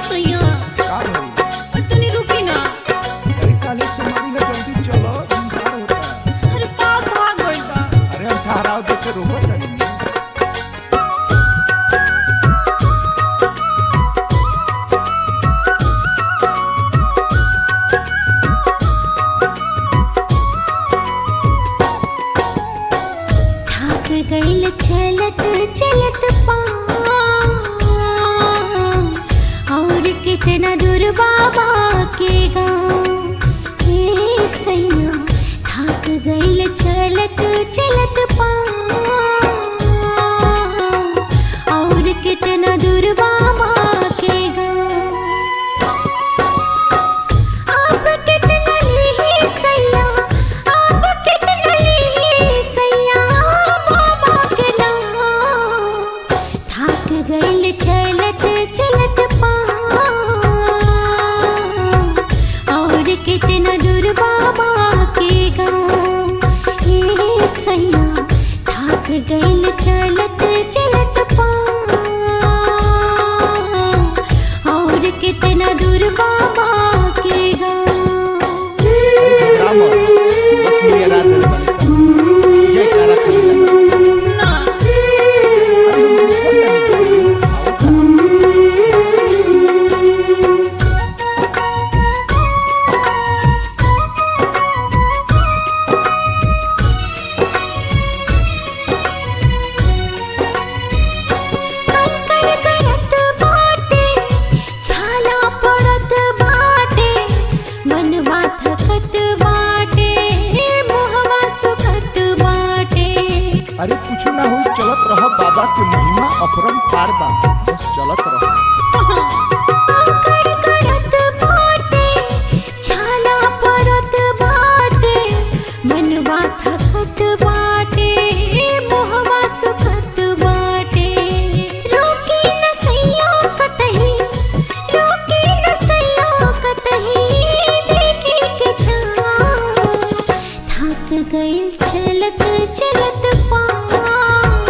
सैया का भइल तनी रुकी ना अरे काले सोमवारी में जल्दी चलो इंतजार होता है अरे का कहा गइल बा अरे हम ठहराव देके रोको तनी थक गइल चलत चलत पाँव और कितना दूर बाबा के गाँव हे सैया थक गइल चलत चलत पाँव और कितना दूर बाबा के गाँव अब कितना ली सैया अब कितना ली सैया बाबा के नाम थक गइल चलत चलत पाँव और कितना दूर बाबा के गाँव हे सैया थक गइल चलत चलत पाँव और कितना दूर बाबा के गाँव राम बस मेरा रात है बनी जय तारा करी ना कंकड़ करत बाटे छाला पड़त बाटे मनवा थकत बाटे मोहवा सुखत बाटे अरे कुछ ना हो चलत रह बाबा के महिमा अपरम पार बा बस चलत रह कंकड़ करत बाटे छाला पड़त बाटे मनवा थकत बाटे मोहवा सुखत बाटे रोकी न सैया कतही रोकी न सैया कतही देखी के छाँव थक गइल चलत चलत पाँव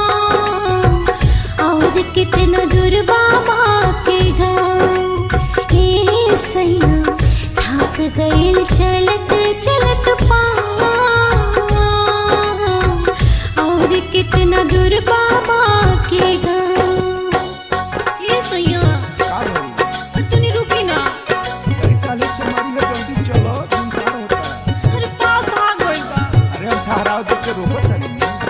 और कितना दूर बाबा के गाँव हे सैया थक गइल चलत चलत पाँव और कितना दूर बाबा के गाँव ये सैया का भइल तनी रुकी ना अरे काले सोमवारी में जल्दी चलो इंतजार होता है अरे का कहा गइल बा अरे हम ठहराव देके रोको तनी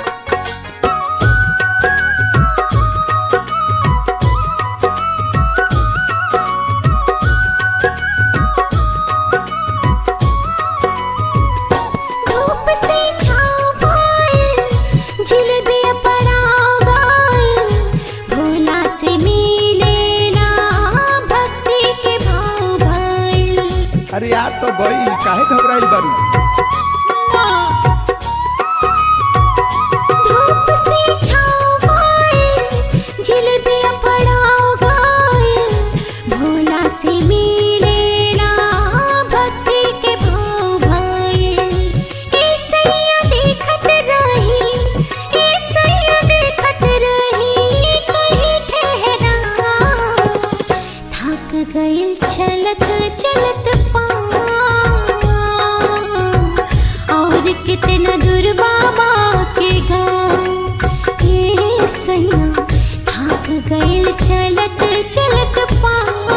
धूप से छाँव पायल जिलेबिया पड़ाव गायल भोला से मिलेला भक्ति के भाव भाईल अरे यार तो गई काहे घबराइल बारू धूप से छाँव पायल जिलेबिया पड़ाव गायल भोला से मिलेला भक्ति के भाव भाईल ऐसैया देखत रही ऐसैया देखत रही कहीं ठहरा थक गइल चलत चलत पाँव और कितना दूर बाबा के गाँव हे सैया थक गइल चलत चलत पाँव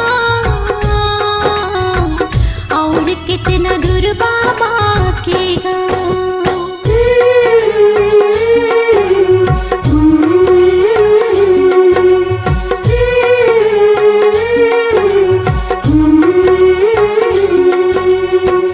और कितना दूर बाबा के गाँव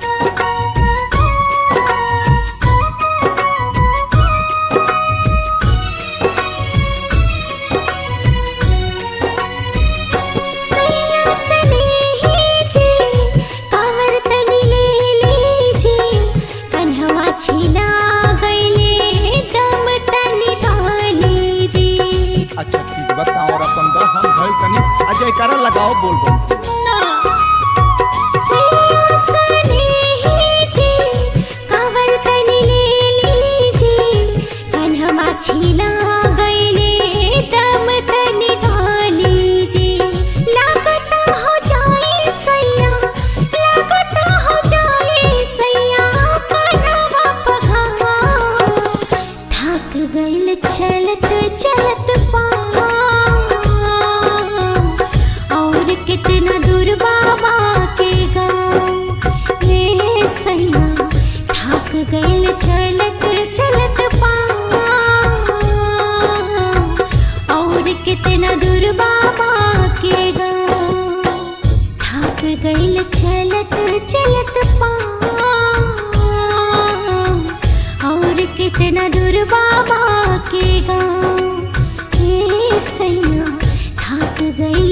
सैया सने ही जी कांवर तनी ले लीजी कन्हवा छीना गइले दम तनी धाली जी अच्छा ठीक बा कांवर अपन द हम भइल तनी आ जयकारा लगाओ बोल बोल सैया सने ही जी कांवर तनी ले लीजी कन्हवा छीना गइले दम तनी धाली जी लाग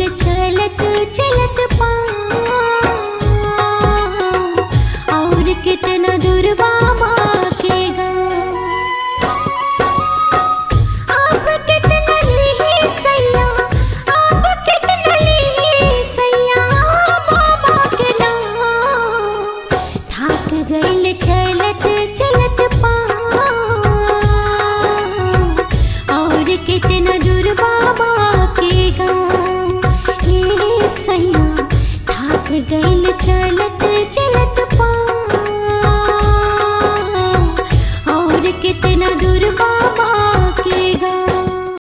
चलत चलत पाँव और कितना दूर बाबा के गाँव आप कितना ली सैया आप कितना ली सैया बाबा के नाम थक गइल चलत